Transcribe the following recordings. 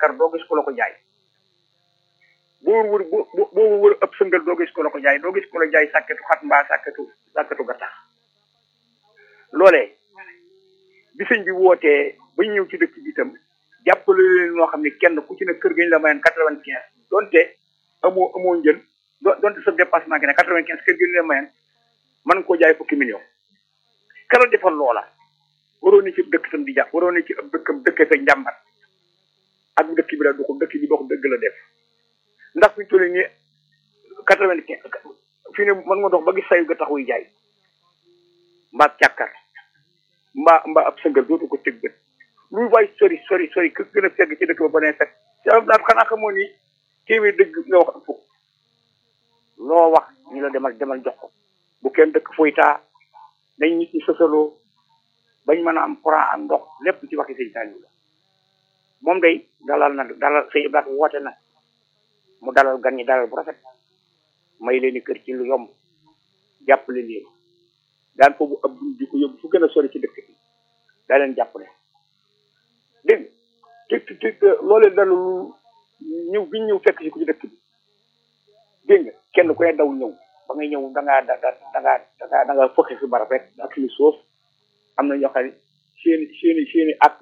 càkkar doo gis ku la ko jaay boo wër boo boo wër ëpp sëngal doo gis ku la ko jaay doo gis ku la jaay sàkketu xat mbaa sàkketu sàkketu ga tax loolee bi sëñ bi wootee ba ñëw ci dëkk bi itam jàppale leen noo xam ne kenn ku ci ne kër gañ la mayoon quatre-vingt-quinze donte amoo amoo njël donte sa dépassement gi ne quatre-vingt-quinze kër gañ la mayoon mën nga koo jaay fukki million kala defal loola waroo ne ci dëkk tam di jàpp waroo ne ci ab dëkkam dëkkee fa njàmbat ak dëkk bi la du ko dëkk bi dox dëgg la def ndax fi ñu toll nii quatre-vingt-quinze fii ne mën nga dox ba gis sayu ga tax wuy jaay mbaa càkkar mbaa mbaa ab sëngal dootu ko tëg bët lu waay sori sori sori ku gën a fegg ci dëkk ba ba nee fekk sa daal xanaa xamoo ni téeméer dëgg nga wax ak fukk loo wax ñu la demal demal jox ko bu kenn dëkk foytaa dañ nit ñi sësaloo bañ mën a am courant am ndox lépp ci waxi sëñ Saliou la moom day dalal na dalal sëñ Ibrahima woote na mu dalal gan ñi dalal bu rafet may leen i kër ci lu yomb jàppale leen daan foofu ab dund di ko yóbbu fu gën a sori ci dëkk bi daa leen jàppale dégg nga te te te loolee dalu ñëw bi ñëw fekk si ko ci dëkk bi dégg nga kenn ku ne daw ñëw ba ngay ñëw da ngaa da da da ngaa da ngaa da ngaa fëkk si barab rek ak li suuf am na ñoo xam ne seeni seeni seeni àkk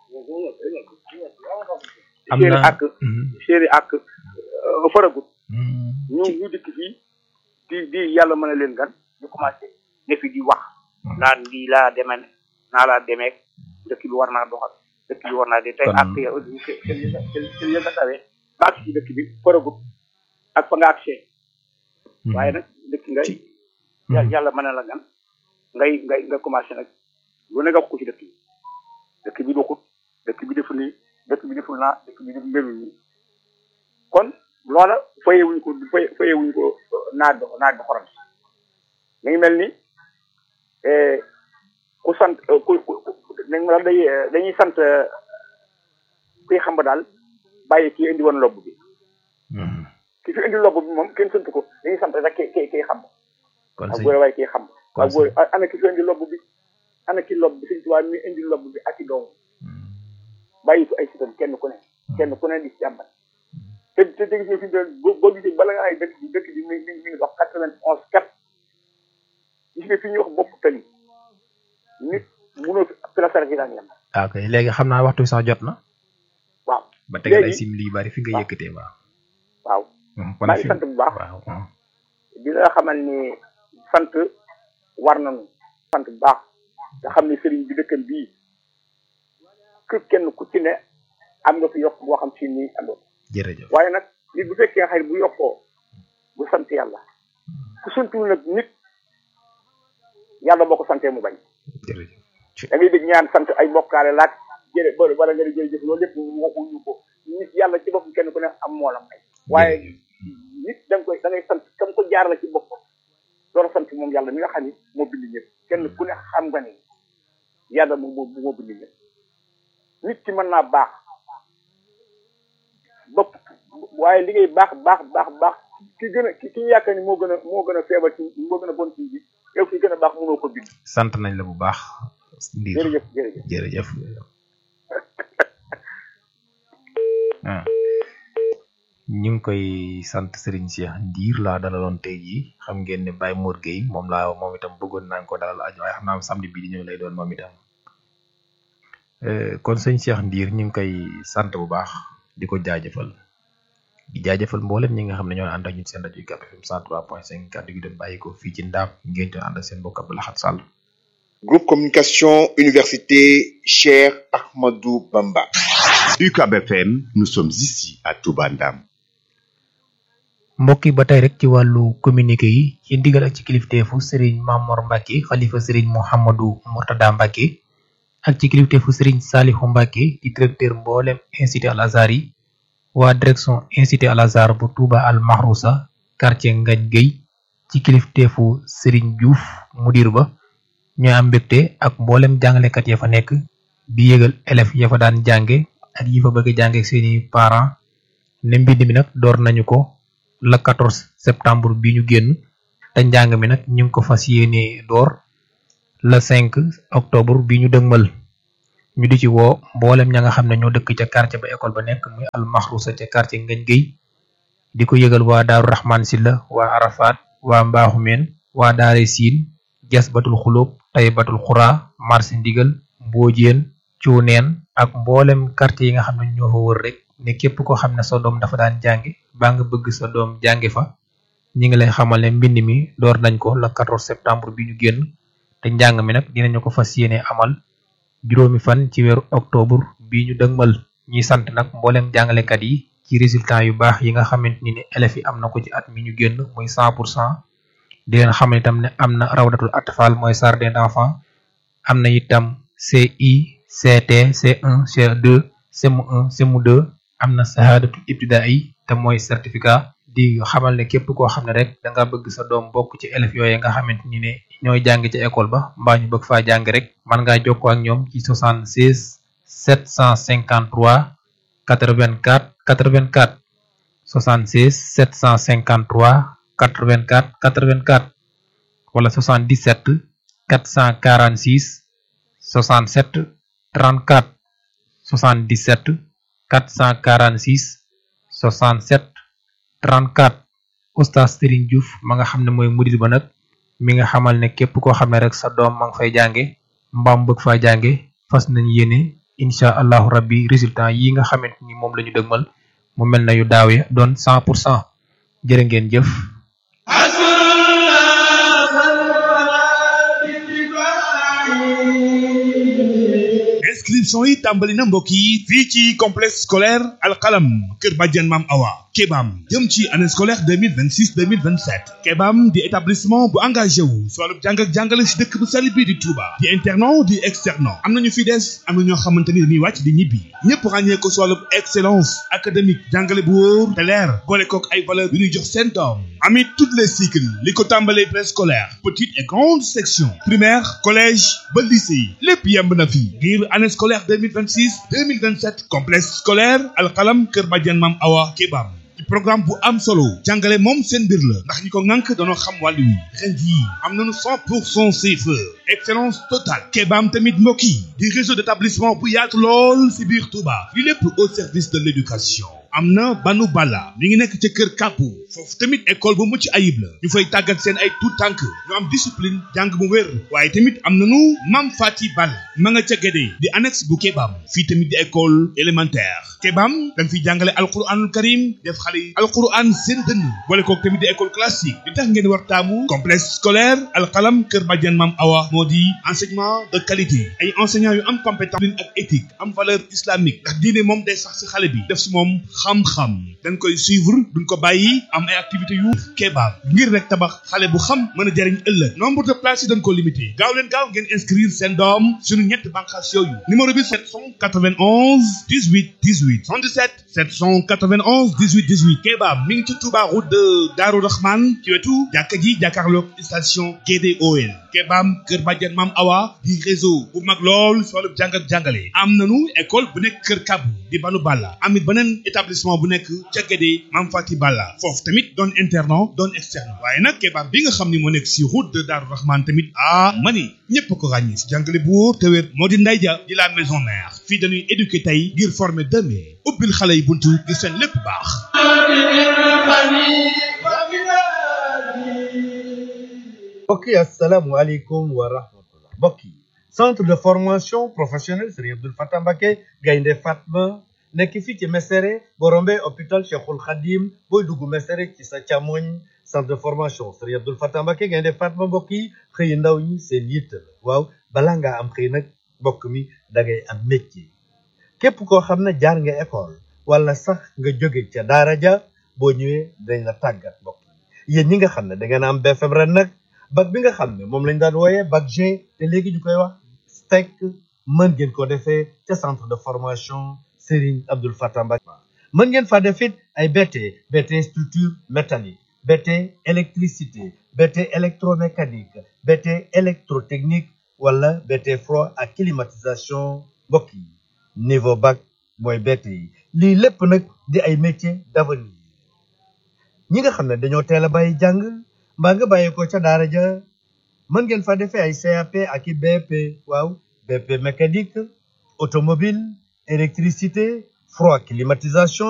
seeni àkk seeni àkk faragut ñu ñu dikk fii di di yàlla mën a leen gan ñu commencé ne fi di wax naan lii laa demee naa laa demee dëkk bi war naa doxal dëkk bi war naa de tey àkk yow seen yënga tawee ba ak ci dëkk bi faragut ak fa nga accès waaye nag dëkk ngay yàlla mën na la gan ngay ngay nga commencé nag lu ne nga wax ko ci dëkk bi dëkk bi doxut dëkk bi deful nii dëkk bi deful naa dëkk bi def melul nii kon loola fayewuñ ko fayewuñ ko naaj bi naaj bi xorom mi ngi mel ni ku sant ku nañ ma day dañuy sant kuy xam ba daal bàyyi kii indi woon lobb bi ki fi indi lobb bi moom kenn sant ko dañuy sant rek ki ki kiy xam ak góor waaye kiy xam ak góor ana ki fi indi lobb bi ana ki lobb bi suñ tubaab mi indi lobb bi ak i doom bàyyi ko ay sitam kenn ku ne kenn ku ne di jàmbat te te dégg nga fi mu doon boo gisee bala nga ay dëkk bi dëkk bi mi mi mi ngi dox quatre vingt onze kat gis nga fi ñuy wax bopp tali nit mënoo fi pilasar gi daan yem. ok léegi xam naa waxtu sax jot na. waaw ba tegal ay sim yu bari fi nga yëkkatee waaw. waaw kon maa ngi sant bu baax. waaw di la xamal ni sant war nañu sant bu baax nga xam ne sëriñ bi dëkkam bii kër kenn ku ci ne am nga fi yokk boo xam si nii àndoon. jërëjëf waaye nag nit bu fekkee xëy bu yokkoo bu sant yàlla ku santul nag nit yàlla boo ko santee mu bañ jërëjëf da ngay dégg ñaan sant ay mbokkaale laaj jërë wala nga di jërëjëf loolu lépp waxuñu ko nit yàlla ci boppam kenn ku ne am moo la may waaye nit da nga koy da ngay sant kam ko jaar la ci bopp door a sant moom yàlla mi nga xam ni moo bind ñëpp kenn ku ne xam nga ni yàlla moom moo moo bind ñëpp nit ki mën naa baax bopp waaye liggéey baax baax baax baax ki gën a ki ki yaakaar ni moo gën a moo gën a feebar ci moo gën a bon ci bi yow ki gën a baax mënoo ko bind. sant nañ la bu baax. Ndiir jërëjëf jërëjëf jërëjëf. ah ñu ngi koy sant Serigne Cheikh Ndiir laa dalaloon tey jii xam ngeen ne Baye Mor Gueye moom laa moom itam bëggoon naa ko dalal aju waaye xam naa samedi bii di ñëw lay doon moom itam. kon sëñ Cheikh Ndiir ñu ngi koy sant bu baax di ko jaajëfal. di jaajëfal mboolem ñi nga xam ne ñoo ànd ak ñun seen rajo UCAB FM 103.5 kàddu gi doon bàyyi ko fii ci ndaam ngeen doon ànd ak seen mbokk Abdou Lahad Sall. Groupe Communication Université Cheikh Ahmadou Bamba. UCAB FM nous sommes ici à Touba Ndam. mbokk yi ba tey rek ci wàllu communiqué yi ci ndigal ak ci kilifteefu Serigne Mamor Mbacke xalifa Serigne Mouhamadou Mourtada Mbacke ak ci kilifteefu Serigne Salihu Mbacke di directeur mboolem institut Al Azhar yi. waa direction institut Al Azhar bu Touba Al Mahrousa quartier Ngagne Gueye ci kilifteefu Serigne Diouf mudir ba ñooy am mbégte ak mboolem jàngalekat ya fa nekk di yëgal élèves ya fa daan jànge ak yi fa bëgg a jànge ak seeni parents ne mbind mi nag door nañu ko le 14 septembre bi ñu génn te njàng mi nag ñu ngi ko fas yéene door le 5 octobre bi ñu dëgmal ñu di ci woo mboolem ña nga xam ne ñoo dëkk ca quartier ba école ba nekk muy al maxrusa ca quartier Ngañ Géy di ko yëgal waa Daaru Rahman Silla waa Arafat waa Mbaaxumeen waa Daare Siin jas batul xulóob tay batul xuraa marché ndigal mboojeen cuuneen ak mboolem quartier yi nga xam ne ñoo fa wër rek ne képp koo xam ne sa doom dafa daan jàngi baa nga bëgg sa doom jàngi fa ñi ngi lay xamal ne mbind mi door nañ ko le 14 septembre bi ñu génn te njàng mi nag dinañu ko fas yéene amal juróomi fan ci weeru octobre bi ñu dëgmal ñuy sant nag mboolem jàngalekat yi ci résultat yu baax yi nga xamante ni ne élèves yi am na ko ci at mi ñu génn muy 100 pour cent di leen xamal itam ne am na rawdatul atfal mooy jardin d'enfants am na itam CI CT C1 C2 CM1 CM2 am na sahadatul ibtidaai te mooy certificat di xamal ne képp koo xam ne rek da nga bëgg sa doom bokk ci élèves yooyu nga xamante ni ne ñooy jàng ci école ba mbaa ñu bëgg faa jàng rek man ngaa jokkoo ak ñoom ci 76 753 84 84 76 753 84 84 wala 77 446 67 34 77 446 67 34 oustaz Serigne Diouf ma nga xam ne mooy murid ba nag mi nga xamal ne képp koo xam ne rek sa doom ma nga fay jànge mbaam bëgg faa jànge fas nañ yéene incha allahu rabbi résultat yi nga xamante ni moom la ñu dëgmal mu mel na yu daaw ya doon 100 pour cent jërë ngeen jëf inscription yi tàmbali na mbokk yi fii ci complexe scolaire alxalam kër Badiane Mam Awa Kebam jëm ci année scolaire 2026 2027 Kebam di établissement bu engagé wu si wàllu jàng ak jàngale si dëkk bu sell bii di Touba di internat di externat am nañu fi des am na ñoo xamante ni dañuy wàcc di ñibbi ñëpp ràññee ko si wàllu excellence académique jàngale bu wóor te leer boole kook ay valeur yu ñuy jox seen doom amit toutes les cycles li ko tàmbalee préscolaire petite et grande section primaire collège ba lycée lépp yemb na fi ngir année scolaire 2026 2027 complexe scolaire alxalam kër Badiane Mam Awa Kebam ci programme bu am solo jàngale moom seen mbir la ndax ñi ko ŋànk dañoo xam wàllu wi ren jii am nañu 100 pour cent CFE excellence totale Kebam tamit mbokk yi di réseau d'établissement bu yaatu lool si biir Touba li lépp au service de l'éducation am na banu bala mi ngi nekk ca kër kàppu foofu tamit école bu mucc ayib la ñu fay tàggat seen ay tout tànk ñu am discipline jàng bu wér waaye tamit am nañu mam fati bal ma nga ca gédee di annexe bu kebam fii tamit di école élémentaire kebam dañ fiy jàngale alquranul karim def xale yi alquran seen dënn boole kook tamit di école classique li tax ngeen war taamu complexe scolaire alxalam kër Badiane Mam Awa moo di enseignement de qualité ay enseignants yu am compétence ak éthique am valeur islamique ndax diine moom day sax si xale bi def si moom xam-xam dañ koy suivre duñ ko bàyyi am ay activités yu kebaab ngir rek tabax xale bu xam mën a jariñ ëllëg nombre de places yi dañ ko limité gaaw leen gaaw ngeen inscrire seen doom suñu ñetti bànqaas yooyu numéro bi 791 18 18 77 791 18 18 kebaab mi ngi ci Touba route de Darou Rahman ci wetu jàkka ji jàkkaarloog station GDOL kebaam Kër Badiane Mam Awa di réseau bu mag lool si wàllu jàng ak jàngale am nañu école bu nekk Kër Kabu di Banu Balla amit beneen établissement bu nekk ca Guédé Mam Fati Balla foofu tamit doon internat doon externe waaye nag kebaab bi nga xam ni moo nekk si route de Darou Rahman tamit ah mani ñëpp ko ràññee si jàngale bu wóor te wér moo di nday ja di la maison mère fii dañuy éduquer tey ngir former demain ubbil xale yi buntu ngir seen lépp baax mbokk yi asalaamualeykum wa rahmatullah mbokk yi centre de formation professionnelle Serigne Abdoul Fatah Mbacké Gaynde Fatma nekk fii ci Mesere boo rombee hôpital Cheikhul Khadim booy dugg Mesere ci sa càmmoñ centre de formation Serigne Abdoul Fatah Mbacké Gaynde Fatma mbokk yi xëy ndaw ñi seen yitte la waaw balaa ngaa am xëy nag mbokk mi da ngay am métier képp koo xam ne jaar nga école wala sax nga jóge ca daara ja boo ñëwee dañ la tàggat mbokk yi yéen ñi nga xam ne da ngeen am BFM ren nag bac bi nga xam ne moom lañ daan wooyee bac G te léegi ñu koy wax STEC mën ngeen ko defee ca centre de formation Serigne Abdoul Fatah Mbacké mën ngeen fa def it ay BT BT structure métallique BT électricité BT électromécanique BT électrotechnique wala BT froid ak climatisation mbokk yi niveau bac mooy BT yi lii lépp nag di ay métiers d'avenir ñi nga xam ne dañoo teel a bàyyi jàng mbaa nga bàyyi ko ca daara ja mën ngeen fa defee ay CAP ak i BP waaw BP mécanique automobile électricité froid climatisation